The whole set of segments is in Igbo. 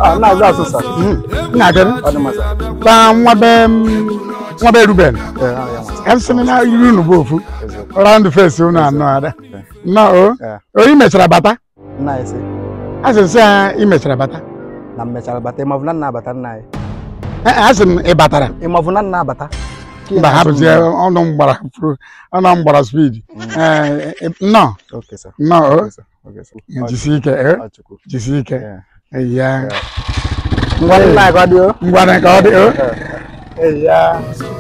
Ah, na-azụ asụ sa. nna gị Ọ dị mma sa. ta nwa be m- nwa be ruben Ee, ah, ya nwa sa. ka m sị na iri unu bụ ofu round face unu anọ ada nọ o Ee. o ị mechara bata Nna anyị sị a sị nsị ya ị mechara bata na m mechara bata ịmavụ na nna abata nna anyị. Eh, a sị m ị batara Ịmavụ na nna abata. Ka ị mba na-asụ hapụzie m. ọnụ m gbara fru- ọnụ m gbara speed Eh, eh, nnọọ Okay, sir. nnọọ o Okay, sir. Okay, sir. Ọ- jisi ike eh, ọ Chukwu. jisi ike Ee. ya Ngwa nna anyị ka ọ dị o. ngwana ka ọ dị o ya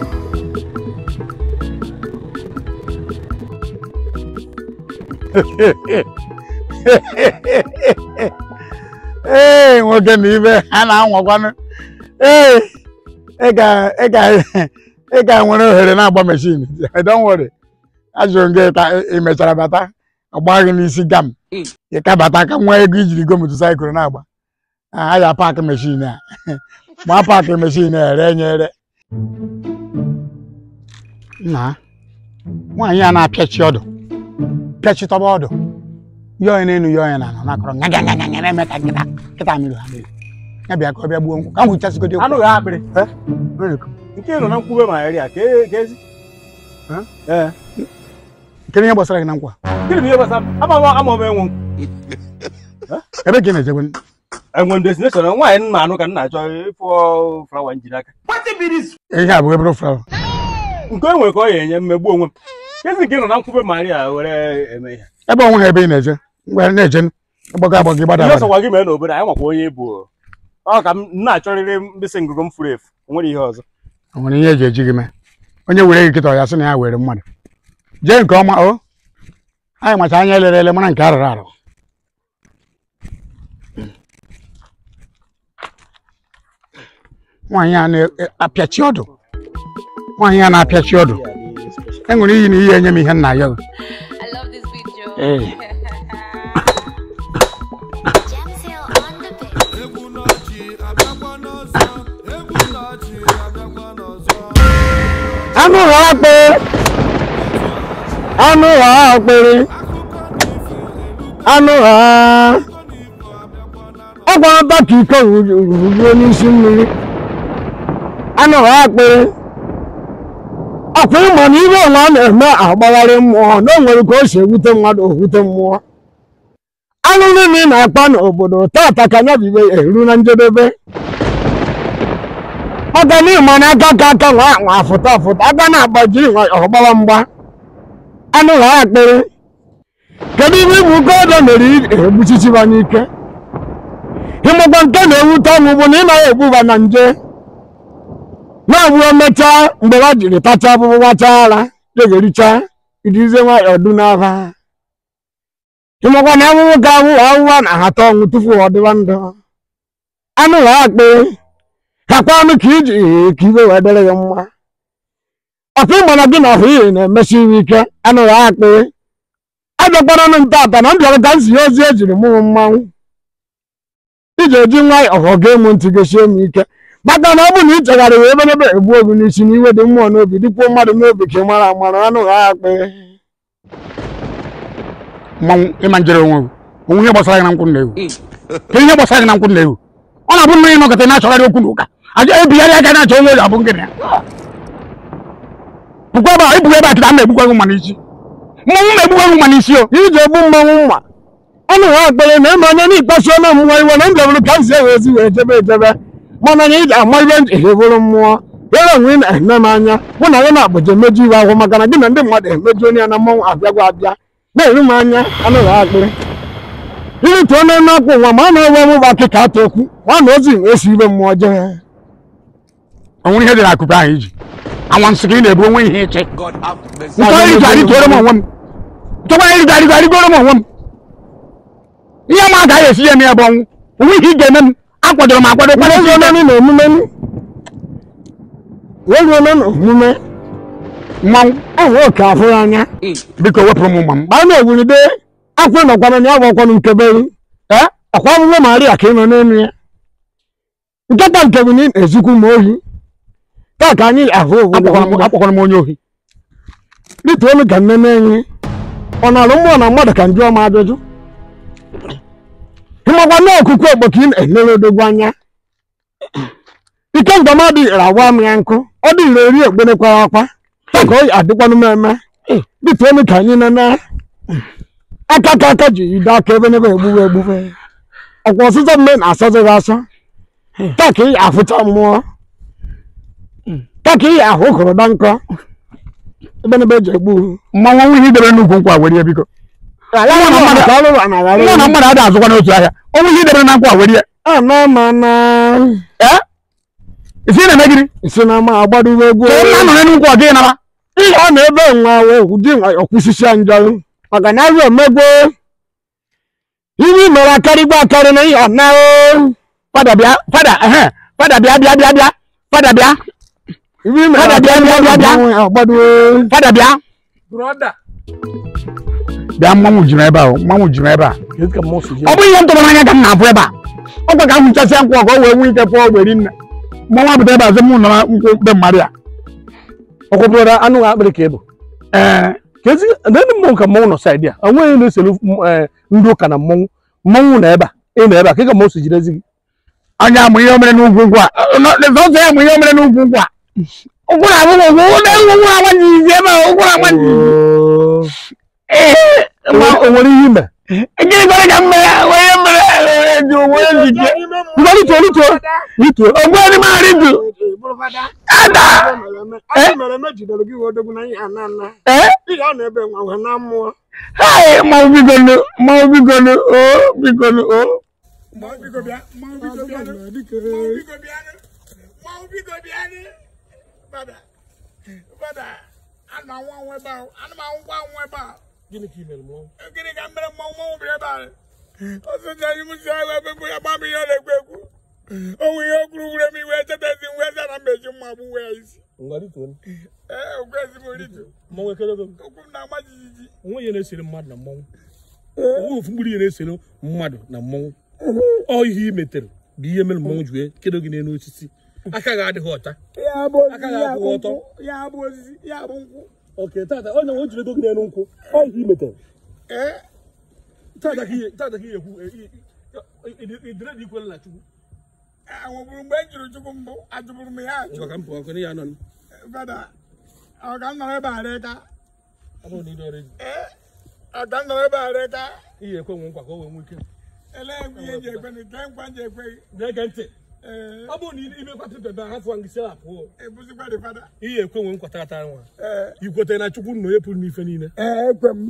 ee nwoke na ibe ha na-anwakwanụ ee ị ga ị ga ị ga nwere ohere na-agba meshin don't worry ajụrụ m gị ka ị mechara bata ọgba gị n'isi gam ị ka bata ka nwa ego ijiri go motosaịkụl na-agba a ya paakị meshin a ma paakị meshin a ere nye ere nna nwaanyị a na-apịachi ọdụ pịachitọba ọdụ yọọ n'elu yọọ na ala nakọrọ nga nga nga nga na-eme ka nkịta nkịta mmiri ha mmiri ya bịa ka ọ bịa gbuo nkwụ ka m hụchasịgodo anụ gị akpịrị nke ị nọ na nkwube ma eri a ka e- ka ezi ee kedu ihe gbasara gị na nkwa gịnị bụ ihe gbasara ama m ama m enwe ebe ka ị na-ejegwe enwe destination nwaanyị nna anụ ka m na-achọ ịfụ flawa njiri aka ihe a bụ ebere flawa nke e nwere ka ọ ya enye mmegbu onwe m kezi nke ị nọ na nkwube ma eri a were eme ihe ebe onwe ha ebe ị na-eje mgbe na-eje gbago agbọ gị gbada ihe agbada sọkwa gị mee n'obodo anyị makwa onye bụ ọ ka m na-achọrịrị mkpịsị ngụgụ m furu efu o nwere ihe ọzọ o nwere ihe eji eji gị mee onye were gị kịta ọ ya sị na ya were mmadụ jee nke ọma o anyị macha anya elere ele mara nke arụrụ arụ nwaanyị a na-apịachi ọdụ nwaanyị a na-apịachi ọdụ enwere iyi na iyi enye m ihe nna ya I love this video. Hey. Jamsil on the beat. anụ ụlọ akpị anụ ụlọ akpịrị anụ ụlọ ọ gwara dọka iko ruruo n'isi mmiri anụ ụlọ akpịrị ọkwa ịma na ihe ọla na-eme agbagharị mmụọ na o nwere ka o si ewute mmadụ owute mmụọ anụ niile ị na-akpa n'obodo tata ka nya bibe eru na njedebe maka na ịma na aka ka aka nwa nwa afụta afụta aka na-agbajiri nwa ọgbawa mgba anụ ha akpịrị kedu ihe ịbụ ụkọ ọdọ mere egbuchichiba n'ike ịmụkwa nke na-ewute ọnwụ bụ na ị naghị egbuba na nje na-abụ emechaa mgbe ha jiri tacha abụbụ gbachaa ara degericha idize nwayọọ du n'aba ịmụkwa na ahụhụ ka ahụhụ ahụhụ na-ahata ọnwụ tupu ọ dịba ndụ anụ ha akpịrị kakwa ọnụ ka iji ka ibe wee dịrị gị mma ọkwa ịma na gị na ọhụ ihe na-emesi iwe ike anụghị akpị adọkpara nụ ntata na mbịara ka nsi ozi ejiri mụrụ mmanwụ iji eji nwa ọghọ ga-emu ntị gosie m ike maka na ọ bụ na ị chegharị wee eberebe egbu obi n'isi na iwe dị mmụọ n'obi dịkwuo mmadụ n'obi ka ị mara amara anụghị akpị mmanwụ ịma njere onwe gị onwe ihe gbasara gị na nkwụ na-ewu ka ihe gbasara gị na nkwụ na-ewu ọ na-abụ mmiri nọkọta na-achọgharị okwu n'ụka aja ebigharị aka na-achọ onye ga-abụ nkịta ya bụkwa ebe a ibugha ebe a kịta m na-egbukwa gị mma n'isi mmanwụ na-egbukwa gị mma n'isi o iji egbu mmanwụ mma ọnụ ha akpere na eme onye n'ikpasu ọnụ mmụọ iwe na ndebụrụ ka nzi ewe ezi wee jebe ejebe mana na ị ga-ama ibe njiri bụrụ mmụọ were onwe ị na-eme m anya mụ na gị na-abụja emeju iwe ahụ maka na gị na ndị mmadụ emeju onye ya na mmanwụ abịagwa abịa na-eru m anya anụghị akpịrị irite onye na-akwụ nwa ma a na-ewe m bụ akịka atụ okwu ma na ozi na-esi ibe mmụọ jee onwere ihe dị n'akụkụ ahụ iji anwansị ka ị na-ebu onwe ihe iche nke onye iji arịgoro m onwe m chọkwa iri ga arịgo arịgoro m onwe m ihe ma agaghị esi ya eme ebe ọnwụ onwe ihe ị ga-eme m akwadoro m akwado kwado ezi onye na omume m weruo na omume mmanwụ enwe oke afụ ya anya biko wepụrụ m mma m gbaa na-ewulide akwụ nọkwana na ya bụ ọkwanụ nkeberi ee ọkwa ọmụmụ maria ka ị nọ n'elu ya nkịta nke bụ na ị na-ezikwu m ohi taa ka anyị ahụ akpọkwara m onye ohi dịtụ olu ka nne na-enye ọ na-alụ mmụọ na mmadụ ka njụọ m ajụjụ mmakwa na ọkụkụ ogbo ka ị na-elere odogwu anya ike ndọmadụ rawa m ya nkụ ọ dị ire eri ogbenekwara akwa ya ka ọ adịkwanụ m eme dịtụ elu ka anyị nene aka ka aka ji ide aka ebe n'ebe egbuwe egbuwe ọkwa ọsụsọ mme na-asọzịghị asọ taa ka ị afụcha mmụọ taa ka ị ahụ kụrụda nkọ ebe n'ebe eji egbu mmanwụ ọnwụ ihe idebe n'ukwu nkwa were ya biko ala na mmadụ ka ọrụ na nwa na mmadụ adịghị azụkwa n'otu ahịa ọnwụ ihe idebe na nkwa were ya ana ma na ee isi ị na-eme gịnị isi na ma agbadowe egwu ka nna nọ n'ukwu ọ dịghị nara ihe ọ na-ebe nwa ụdị ọkwụsịsị njọ maka na azụ omegbo ihe mere akarịgba akarị na ihe ọna fada bịa fada ehe fada bịa bịa bịa bịa fada bịa ihe mere Fada bịa, bịa, bịa, bịa. agbadowe fada bịa broda bịa mmanwụ jiri ebe a o, mmanwụ jiri ebe a kedu ka mmụọ si je ọ bụ ihe ntụrụ n'anya ka m na-afụ ebe a ọkwa ka m hụchasịa nkwụ ka o wee nwee ike pụọ ogberi nne mmanwụ apụta ebe a sị mụ nọ na nkwụ be mmadụ ya ọkwa broda anụ akpịrị ka ịbụ ee kezi ndị mmụọ ka mmọnwụ nọ saịdị a onweghị na-eselu eh, ndị ụka na mmọnwụ mmọnwụ na ebe a ị nọ ebe a ka ka mmụọ si jidezi gị anya amụ ihe o mere n'ugwu nkwụ a sọsọ ya amụ ihe o mere n'ugwu nkwụ a ụkwụ na abụ ụkwụ ụkwụ na-enwe ụkwụ na-agbaji izi ebe a ụkwụ na-agbaji ee Enwe- o nwere ihe ime gịnị kwere ka m mere onye mere ji onwe njike ngwa rituo rituo rituo ogbuori m arịdu ada ee hai mmanwụ bigonu mmanwụ bigonu o bigonu o gịnị ka i mere mmụọ onwe ihe o kwuru wure m iwe chetezi nwe eze na mmeji mmagbu wee isi ngwa rituo ee okwezi m ritu mmọnwụ ekedogo okwu m na-agba jijiji onwe ihe na-esere mmadụ na mmọnwụ onwe ofu mkpụrụ ihe na-esere mmadụ na mmọnwụ ọ ihe i metere bụ ihe mere mmọnwụ ji wee kedo gị n'elu osisi aka gị adịghị ọcha ya bụ Aka osisi gị ya bụ akwụ ọtọ. nkwụ ya bụ osisi ya bụ nkwụ oke tata onye nwe jiri ego gị n'elu nkwụ ọ ihe i metere ee tata ka ihe tata ka ihe ekwu idire dị ikwere na chukwu anwụbụrụ mgbe e jiri chukwu mbụ ajụbụrụ m ya ajụ ngwa ka m pụọ ọkụ ya nọ fada ọ ka m nọrọ ebe a reka ọ bụrụ na ị dọrọ ee ọ ka m nọrọ ebe a reka ihe ekwe nwe nkwa ka o wee nwee ike ele egwu ihe ji ekwe nke nkwa ji ekwe gị na-ege ntị ee ọ bụrụ na ime kwatụ bebe ha fụwa ngị sịla pụọ ebuzikwa dị fada ihe ekwe nwe nkwa tata nwa ee ikwetere na chukwu nna onye pụrụ n'ife niile ee ekwe m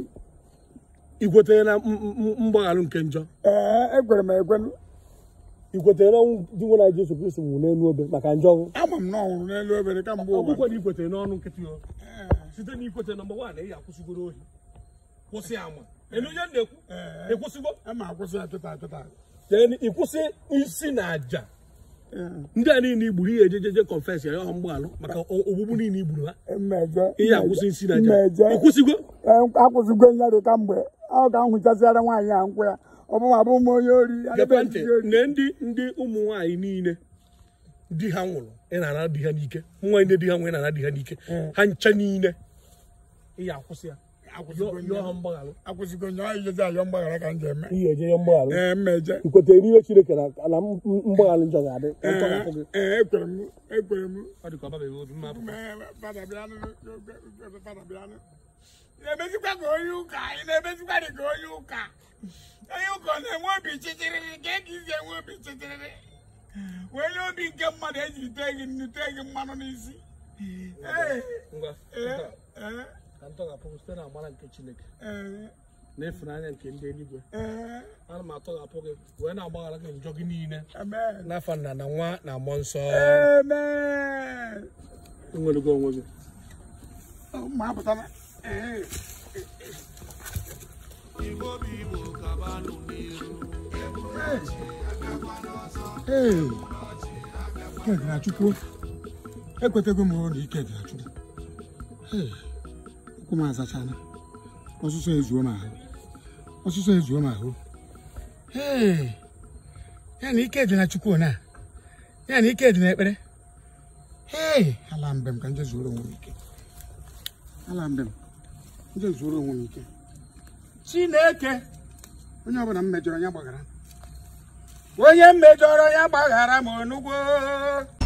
ikwetere na m- m- m- mgbaghalụ nke njọ ee ekwere m ekwe ikwetere na ọnwụ dị nwe na Jesu Kristo nwụrụ n'elu obe maka njọ ọnwụ ama m na ọ nwụrụ n'elu obere kamgbe ụwa ọgwụkwe na ikwetere n'ọnụ nkịtị o site na ikwetere nọmba wan ị akwụsịgoro ohi kwụsị ama elu onye na-ekwu ịkwụsịgo ama akwụsị ya kịta kịta then ịkwụsị isi na aja ndị a niile igburu ihe ejejeje confess ya ọha mgbaghalụ maka o- ogbugbu niile igburu ha mmejọ ihe akwụsị isi na aja mmejọ ịkwụsịgo akwụsịgo ya dị kamgbe ọ ka m hụchasịara nwaanyị a nkwụ ya ọ bụ ma bụ m onye ori gekwa ntị na ndị ndị ụmụ nwaanyị niile di ha nwụrụ ị na-ana di ha n'ike ụmụ nwaanyị ndị di ha nwụrụ ị na-ana di ha n'ike ha ncha niile ihe akwụsị ya yọọ ha mgbaghalụ akwụsịgo nye ọ ijezi ayọ mgbaghara ka m ji eme ihe eje ya mgbaghalụ ee mmejọ ikwetara n'ihe chineke na ala mgbaghalụ njọ ga-adị ka ntọ ga-akwụ gị ee ekwere m ekwere m ọ dị ka ọ babeghị obi mma apụ mee fada bịanụ fada bịanụ ị na-emezikwa ka onye ụka ị na-emezikwa dị ka onye ụka onye ụka ọ na-enwe obi chịchịrịrị ka eke isi enwe obi chịchịrịrị wee nye obi nke mmadụ eji tee gị nnu tee gị mmanụ n'isi ee ngwa ee nta, ee ka ntọ ga-apụ gị site na amara nke chineke ee na ịfụnanya nke ndị eluigwe ee ana m atọghapụ gị wee na-agbaghara gị njọ gị niile amen n'afọ nna na nwa na mmụọ nsọ amen enwerego onwe gị ma apụtala ee Ee, ike dị na Chukwu ekwetego m na ike dị na Chukwu Ee, ụkwụ m azachana ọsụsọ ezuo m ahụ ọsụsọ ezuo m ahụ Ee, ya na ike dị na Chukwu na ya na ike dị na ekpere Ee, ala mbem ka nje zuoro onwe m ike ala mbem nje zuoro onwe m ike Chineke onye ọbụla m mejọrọ ya gbaghara onye mmejọrọ ya gbaghara m onugbo